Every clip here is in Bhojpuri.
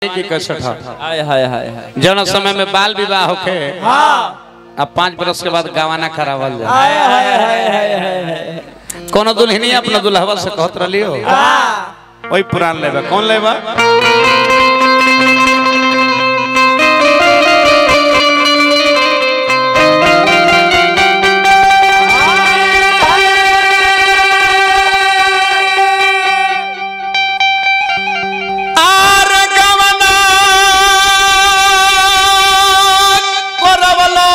की कसट है हाय हाय हाय हाय जौन समय में बाल विवाह होखे अब पाँच बरस के बाद गवाना करावल जाए हाय हाय हाय हाय हाय हाय कोनो दुल्हनी अपना दुल्हवा से कहत रही हो वही पुरान लेबा कौन लेबा आर गवना करवलो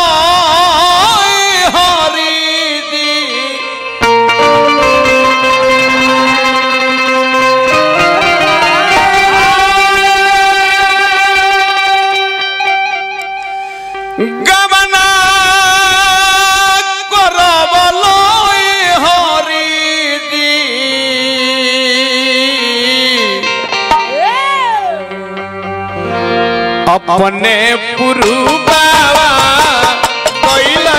हरि दी गवना करवलो हरि दी अपने पुरु बाबा कइले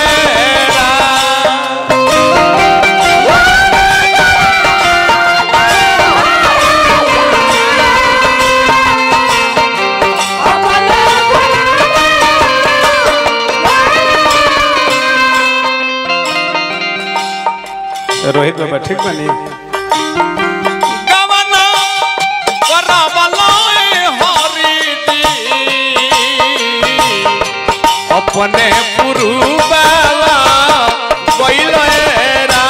रोहित बाबा ठीक बनी गवना करवलोय हरिदी अपने पुरु बाबा कइले रा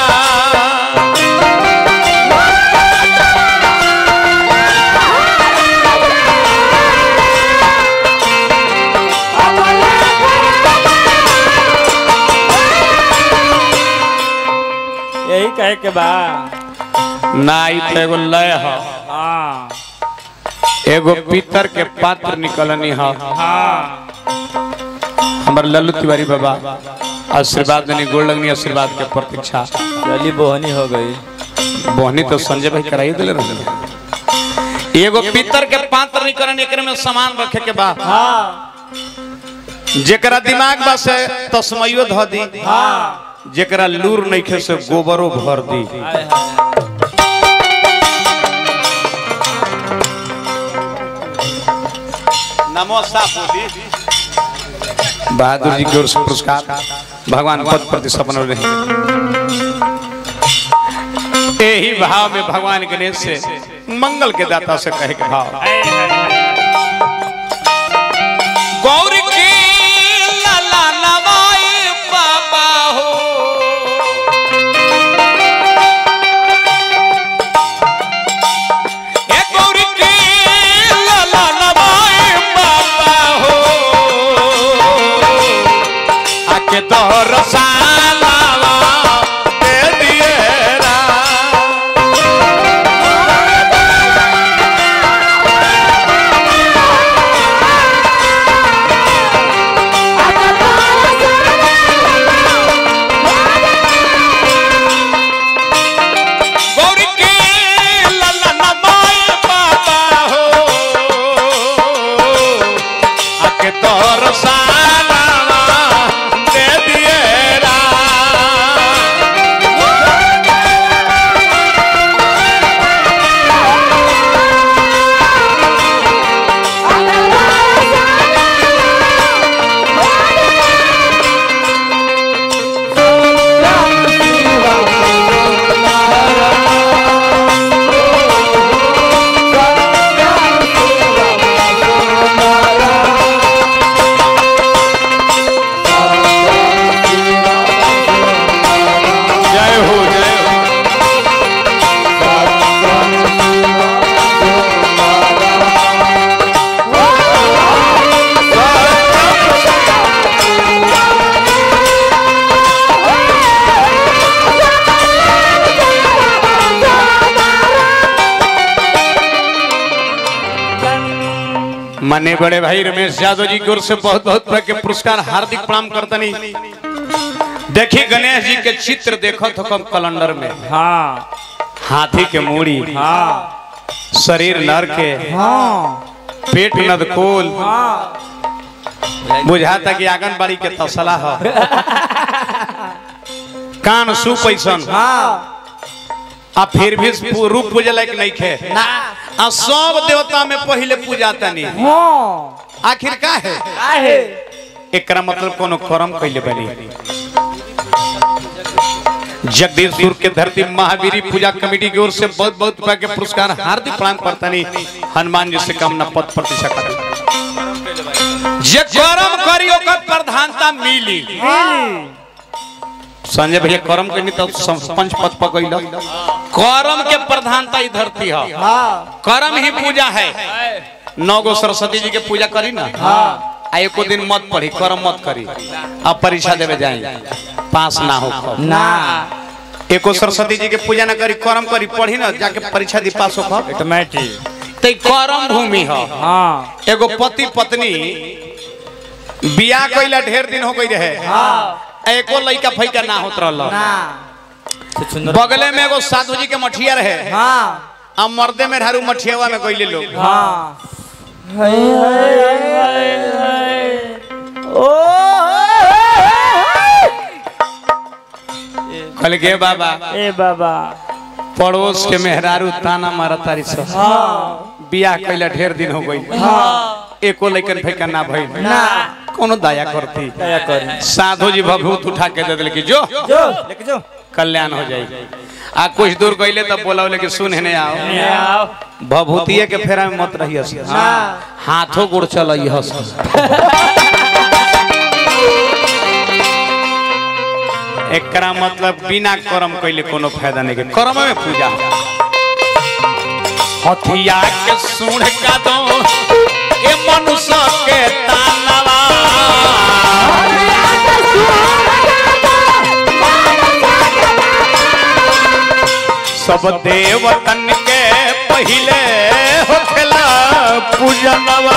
यही कहे के बा नाई तो एगो लय ह हाँ एगो पीतर के पात्र निकलनी ह हाँ हमर लल्लू तिवारी बाबा आशीर्वाद देनी गोड़ लगनी आशीर्वाद के प्रतीक्षा चली बोहनी हो गई बोहनी तो संजय भाई कराई दिले रहे एगो पीतर के पात्र निकलन एकरे में सामान रखे के बा हाँ जेकरा दिमाग बा से तस्मैयो ध दी हाँ जेकरा लूर नइखे से गोबरो भर दी हाय हाय नमोसा बोली बहादुर जी की ओर से पुरस्कार भगवान पद प्रति सपन रहे यही भाव में भगवान गणेश से मंगल के दाता से कहे के भाव गौर की लला नवाई बाबा हो ए गौर की लला नवाई बाबा हो आके तोर सालावा दे दिए रा गौरी के ललन माय बाबा हो आके तोर सालावा दे दिए रा जय हो जय हो मने बड़े भाई रमेश यादव जी की ओर से बहुत बहुत तरह के पुरस्कार हार्दिक प्रणाम करतनी देखी गणेश जी के चित्र देखो तो कम कैलेंडर में हाँ हाथी के मूड़ी हाँ शरीर नर के हाँ पेट नदकोल हाँ बुझाता कि आंगनबाड़ी के तसला ह कान सु पैसन हाँ आ फिर भी रूप पूजे लायक नहीं खे ना आ सब देवता में पहले पूजा तनी हाँ आखिर का है काहे एकरा मतलब कोनो कर्म कैले बनी जगदीशपुर के धरती महावीरी पूजा कमेटी की ओर से बहुत बहुत रुपया के पुरस्कार हार्दिक प्रणाम करतनी हनुमान जी से कामना पद प्रतिशत जे कर्म करी ओकर प्रधानता मिली मिली संजय भैया कर्म के नहीं तो पंच पद पकड़ कर्म के प्रधानता ही धरती है हाँ कर्म ही पूजा है नौ गो सरस्वती जी के पूजा करी ना हाँ आ एको दिन मत पढ़ी कर्म मत करी अब परीक्षा देवे जाए पास ना हो कब। ना एको सरस्वती जी के पूजा ना करी कर्म करी पढ़ी ना जाके परीक्षा दी पास हो कब। ऑटोमेटिक तो ई कर्म भूमि है हाँ एगो पति पत्नी बियाह कइला ढेर दिन हो गई रहे हाँ एको लइका फैका ना होत रहल ना तो सुंदर बगले में एगो साधु जी के मठिया रहे हाँ आ मर्दे में ढारू मठियावा में गइले लोग हाँ हाय हाय हाय हाय ओ कहले गे बाबा ए बाबा पड़ोस के मेहरारू ताना मारा तारी सब हाँ बियाह कइला ढेर दिन हो गई हाँ एको लइकन फैका ना भइल ना कोनो दया करती दया करी साधु जी भभूत उठा के दे दिल कि जो जो लेके जो कल्याण हो जाएगी आ कुछ दूर गईले तब बोला बोले कि सुन हेने आओ ये आओ भभूतिये के फेरा में मत रहियस ना हाथों गोड़ चल हस एकरा मतलब बिना कर्म कैले कोनो फायदा नहीं के कर्म में पूजा हथिया के सूढ़ का दो ए मनुष्य के तानवा सब देवतन के पहिले होखेला पूजनवा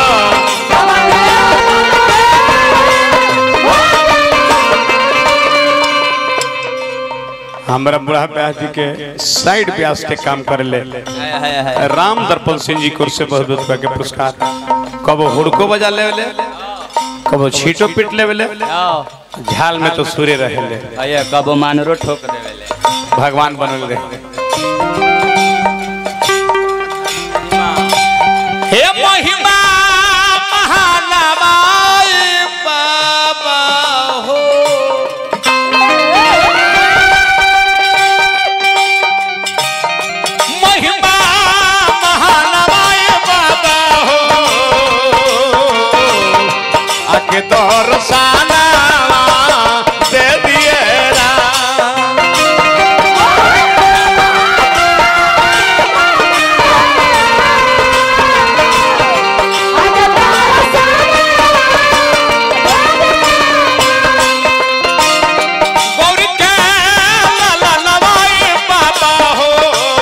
हमरा बुढ़ा ब्यास जी के साइड ब्यास के काम कर ले हाय हाय हाय राम दर्पण सिंह जी को से बहुत बहुत रुपया के पुरस्कार कबो हुड़को बजा ले ले कबो छीटो पीट ले ले आओ झाल में तो सूर्य रहे ले आये कबो मानरो ठोक देवेले भगवान बनल रहे हे महिमा महानवाय बाबा हो महिमा महानवाय बाबा हो आके दर्शना दे दिए राम गौरी के लाला नवाई बाबा हो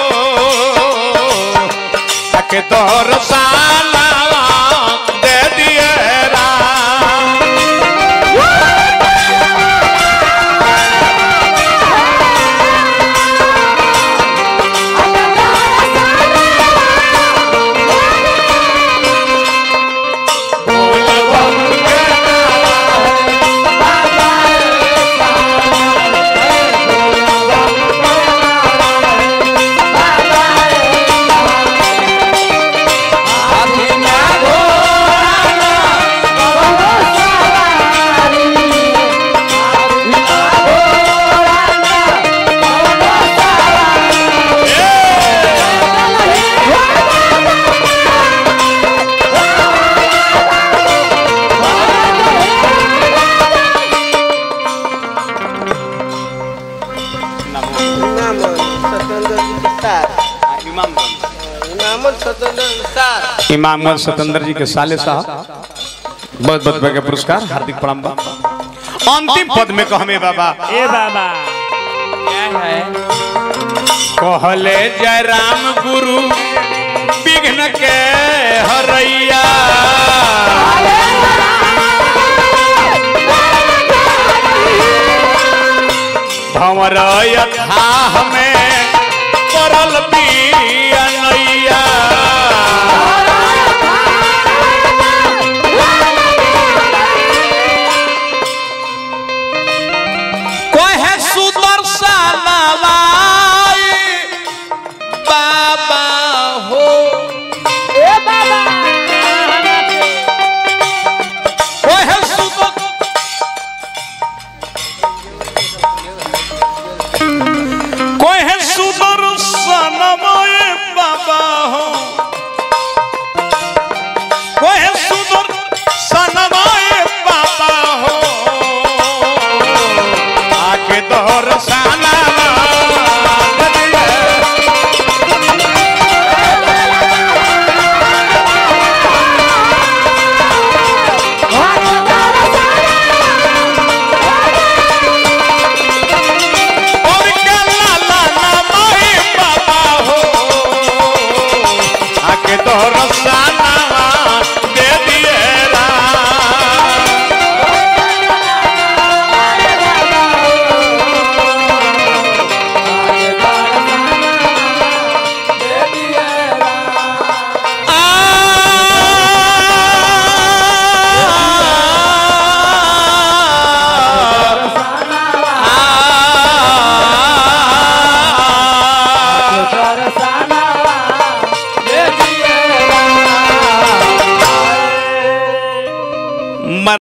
ताके दर्शना दे दिए राम इनामन सत्येंद्र जी के साथ इनामन सत्येंद्र के साथ इमामगंज सतेंद्र जी के साले साहब बहुत बहुत बड़े पुरस्कार हार्दिक प्रणाम बा अंतिम पद में कहमे बाबा ए बाबा क्या है कहले जय राम गुरु विघ्न के हरैया भंवर यथा हमें